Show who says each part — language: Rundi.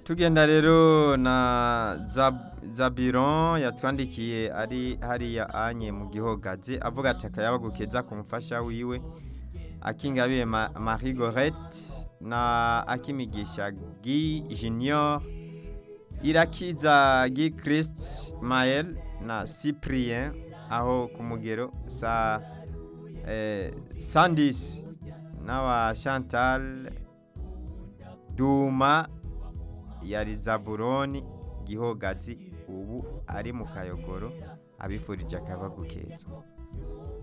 Speaker 1: tugenda rero na Zab- zabiron yatwandikiye ari hariya anye mu gihogazi avuga ati akayabagu keza ku mufasha wiwe akingabiye Ma- marie gorette na akimigisha gi junior irakiza gi christ mael na cyprien aho ku mugero sa eh, sandis n'awa chantal duma yari zaburoni gihogazi ubu ari mu kayogoro abifurije akabagu keza